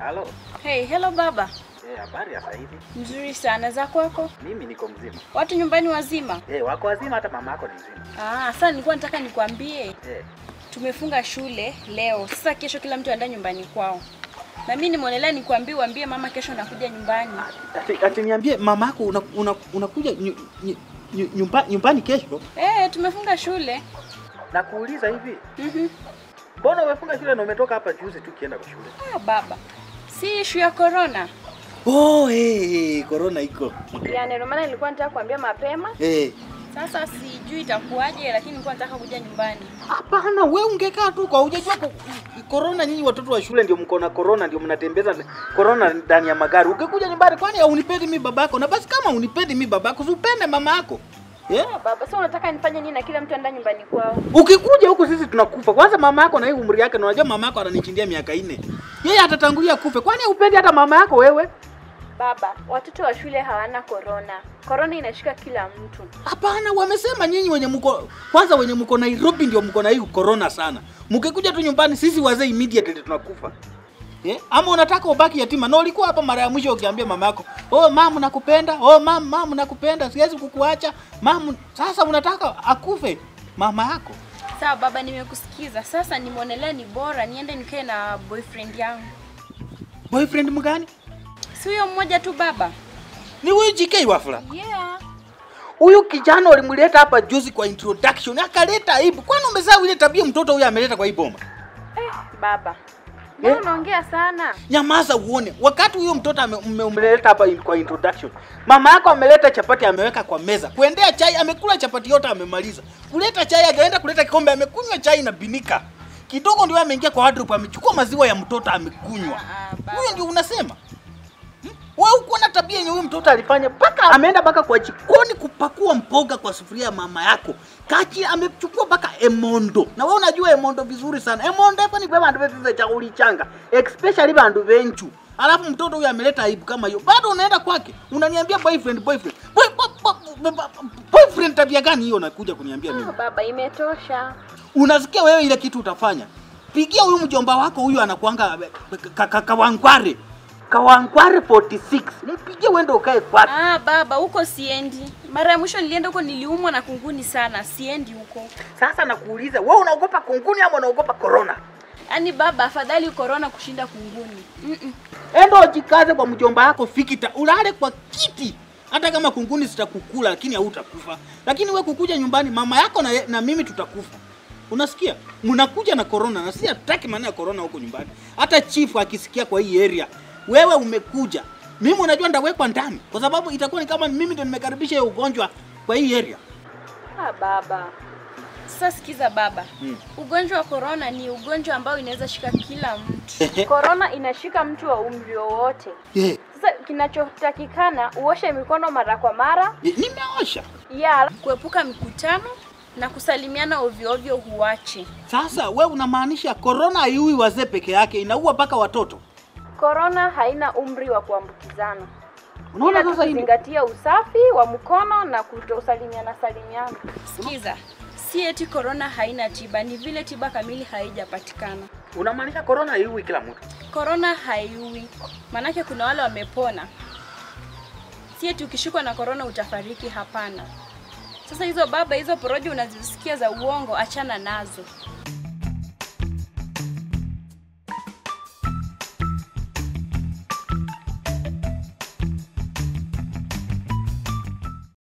Halo. Hey, hello baba. Eh, habari ya sasa hivi? Mzuri sana za kwako? Mimi niko mzima. Watu nyumbani wazima? Eh, wako wazima hata mama yako ni mzima. Ah, sasa nilikuwa nataka nikwambie Eh. tumefunga shule leo. Sasa kesho kila mtu aenda nyumbani kwao. Na mimi nimeonelea nikwambie uambie mama kesho nakuja nyumbani. Ati, ati niambie mama yako unakuja una, unakuja nyu, nyu, nyu, nyumba, nyumbani kesho? Eh, tumefunga shule. Na kuuliza hivi, Mhm. mbona umefunga shule na umetoka hapa juzi tu kienda kwa shule? Ah, baba. Si issue ya corona. Oh, eh, corona iko. Yaani ndio maana nilikuwa nataka kuambia mapema. Eh. Sasa sijui itakuwaje lakini nilikuwa nataka kuja nyumbani. Hapana, we ungekaa tu kwa hujajua ko- corona. Nyinyi watoto wa shule ndio mko na corona, ndio mnatembeza corona ndani ya magari. Ungekuja nyumbani, kwani haunipendi mi babako? Na basi kama unipendi mi babako, si upende mama yako yeah? Ah, baba, sasa unataka nifanye nini na kila mtu aenda nyumbani kwao? Ukikuja huku sisi tunakufa. Kwanza mama yako na hii umri yake, na unajua mama yako ananichindia miaka nne, yeye atatangulia kufe. Kwani upendi hata mama yako wewe? Baba, watoto wa shule hawana corona. Corona inashika kila mtu. Hapana, wamesema nyinyi wenye mko kwanza, wenye mko Nairobi ndio mko na hii corona sana. Mkikuja tu nyumbani, sisi wazee immediately tunakufa. Eh? Ama unataka ubaki yatima? Na ulikuwa hapa mara ya mwisho ukiambia mama yako, "Oh mama nakupenda. Oh mama, mama nakupenda. Siwezi kukuacha." Mama, sasa unataka akufe mama yako. Sawa baba, nimekusikiza. Sasa nimeonelea ni bora niende nikae na boyfriend yangu. Boyfriend mgani? Si huyo mmoja tu baba? Ni huyu JK Wafula. Yeah. Huyu kijana ulimleta hapa juzi kwa introduction, akaleta aibu. Kwani umesahau ile tabia mtoto huyu ameleta kwa hii boma? Eh, baba. Mbona Eh? unaongea sana? Nyamaza uone. Wakati huyo mtoto ame- ume- umeleta hapa in- kwa introduction, mama yako ameleta chapati ameweka kwa meza, kuendea chai amekula chapati yote amemaliza, kuleta chai akaenda kuleta kikombe amekunywa chai na binika kidogo, ndio ameingia kwa wardrobe amechukua maziwa ya mtoto amekunywa. Ah, ah, baba. Huyo ndio unasema Hmm? wewe uko na tabia yenye huyo mtoto alifanya, mpaka ameenda mpaka kwa jikoni kupakua mboga kwa sufuria ya mama yako. Kachi amechukua mpaka emondo, na wewe unajua emondo vizuri sana. Emondo hapa ni kwa bandu vetu cha ulichanga, especially bandu venchu. Alafu mtoto huyu ameleta aibu kama hiyo, bado unaenda kwake unaniambia boyfriend boyfriend boy, boy, boy, boy, boyfriend. Tabia gani hiyo unakuja kuniambia mimi? Ah, baba, imetosha. Unasikia wewe ile kitu utafanya? Pigia huyu mjomba wako huyu anakuanga ka- ka- kawangware kawangware 46 mpigie uende ukae kwake. Ah, baba, huko siendi. Mara ya mwisho nilienda huko niliumwa na kunguni sana. Siendi huko. Sasa nakuuliza wewe, unaogopa kunguni ama unaogopa corona? Yaani baba, afadhali corona kushinda kunguni. Mm -mm. Enda ujikaze kwa mjomba wako fikita, ulale kwa kiti, hata kama kunguni zitakukula, lakini hautakufa. Lakini we kukuja nyumbani, mama yako na, na mimi tutakufa. Unasikia? Mnakuja na corona na si hataki maana ya corona huko nyumbani. Hata chifu akisikia kwa hii area, wewe umekuja, mimi unajua ndawekwa ndani, kwa sababu itakuwa ni kama mimi ndo nimekaribisha hiyo ugonjwa kwa hii area. Ah, baba. Sasa sikiza baba. Mm. Ugonjwa wa corona ni ugonjwa ambao inaweza shika kila mtu. corona inashika mtu wa umri wowote. Yeah. Sasa kinachotakikana uoshe mikono mara kwa mara, Yeah, nimeosha. ya kuepuka mikutano na kusalimiana ovyo ovyo huache. Sasa we unamaanisha corona haiui wazee peke yake, inaua mpaka watoto? Corona haina umri wa kuambukizana. Unaona Ila sasa hii tukizingatia usafi wa mkono na kutosalimiana salimiana. Sikiza, si eti corona haina tiba, ni vile tiba kamili haijapatikana. unamaanisha corona haiui kila mtu? Corona haiui, maanake kuna wale wamepona. Si eti ukishikwa na corona utafariki, hapana. Sasa hizo baba, hizo porojo unazisikia za uongo, achana nazo.